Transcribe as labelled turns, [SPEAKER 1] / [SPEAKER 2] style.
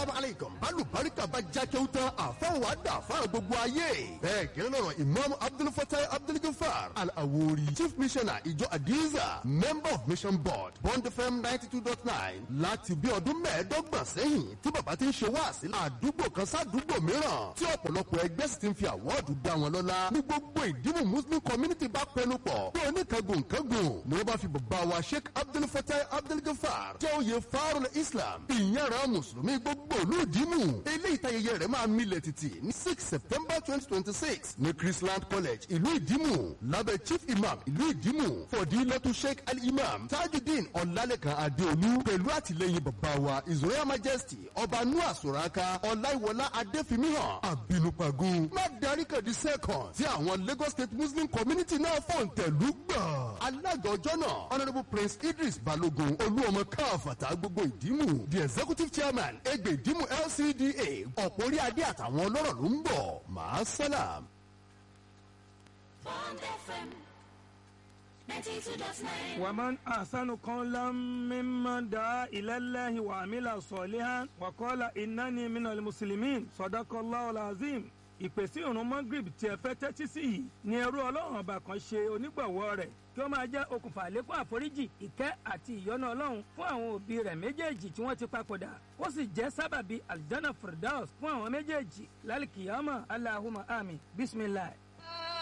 [SPEAKER 1] asalaamu aleykum balùbáríkà bá jákèw tán àfọwọ́ àdá fáwọn gbogbo ayé. bẹ́ẹ̀ kí ló lọ́rọ̀ imam abdulfatai abdulgafar al-awori chief missioner ìjọ adiza member of mission board bond fm ninety two dot nine láti bí ọdún mẹ́ẹ̀ẹ́dọ́gbọ̀n sẹ́yìn tí bàbá ti ń ṣe wáàsí àdúgbò kan sádùúgbò mìíràn tí ọ̀pọ̀lọpọ̀ ẹgbẹ́ sì ti ń fi àwọ́ọ̀dù dá wọn lọ́lá ní gbogbo ìdìbò muslim community bá pẹnu pọ̀ bí oníkangun kangun ni wọ́n bá fi bàbá wa sheikh abdulfatai abdulgafar jẹ́ oyè farul islam ìyára mùsùlùmí gbogbo olùdímù eléyìí tayẹyẹ rẹ̀ máa milẹ̀ títì ní six september twenty twenty six ní chrisland college ìlú ìdímù lábẹ́ chief imam ìlú ìdímù fọ̀dílẹ́tù sheikh al-imam tajudeen ọ̀làlẹ́kan adéolú pẹ̀lú àtìlẹ́yìn bàbá wa his royal majesty ọba nua soraka ọláìwọlá adéfimíhàn àbínúpagun má darí kàdí second tí àwọn lagos state muslim community náà fọ̀ǹtẹ̀lú gbà. alága ọjọ́ náà honourable prince idris balogun olúọmọ káfàtà gbogbo ìdímù the executive chairman egbe ìdímù lcda ọ̀pọ̀ orí adé àtàwọn ọlọ́rọ̀ ló ń bọ̀ máa sálàm.
[SPEAKER 2] Bond FM 92.9
[SPEAKER 3] ومن أحسن قولا ممن دعا إلى الله وعمل صالحا وقال إنني من المسلمين صدق الله العظيم ìpèsè ìrun magrib tí ẹ fẹ́ tẹ́tí sí yìí ni ẹrú ọlọ́run ọba kan ṣe onígbọ̀wọ́ rẹ̀ kí ó máa jẹ́ okùnfà àlékún àforíjì ìkẹ́ àti ìyọ́nú ọlọ́run fún àwọn òbí rẹ̀ méjèèjì tí wọ́n ti papòdà ó sì jẹ́ sábàbí aljana firdaus fún àwọn méjèèjì lálìkìyàmọ̀ aláhùmá àmì bisimilahi